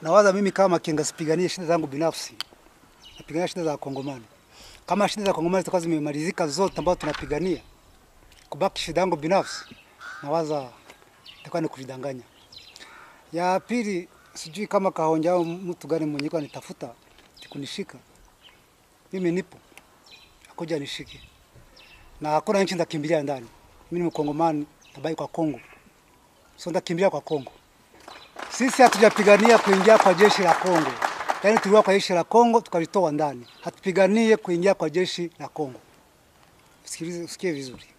nawaza mimi kama Makenga sipiganie shida zangu binafsi, napigania shida za Wakongomani. Kama shida za Wakongomani zitakuwa zimemalizika zote ambazo tunapigania, kubaki shida yangu binafsi, nawaza itakuwa ni kujidanganya. Ya pili, sijui kama Kahonja au mtu gani mwenye kwa nitafuta kunishika, mimi nipo, akuja nishike, na hakuna nchi nitakimbilia ndani. Mimi ni Mkongomani, tabaki kwa Kongo, so nitakimbilia kwa Kongo. Sisi hatujapigania kuingia kwa jeshi la Kongo, yaani tuliwa kwa jeshi la Kongo tukalitoa ndani. Hatupiganie kuingia kwa jeshi la Kongo. Sikilize, usikie vizuri.